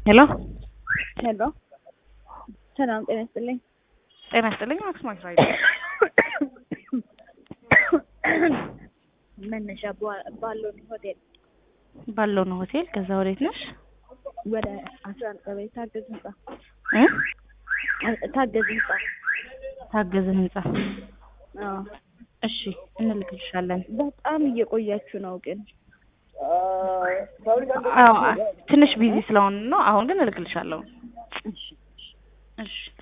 ሄሎ ሄሎ ሰላም ጤና ይስጥልኝ። ጤና ይስጥልኝ። ማክስ ማክስ ራይድ መነሻ ባ- ባሎን ሆቴል ባለው ነው ሆቴል። ከዛ ወዴት ነሽ? ወደ አስራ አንድ ቀበሌ ታገዝ ህንጻ እ ታገዝ ህንጻ። ታገዘ ህንጻ። አዎ እሺ እንልክልሻለን። በጣም እየቆያችሁ ነው ግን አዎ ትንሽ ቢዚ ስለሆን ነው። አሁን ግን እልክልሻለሁ። እሺ እሺ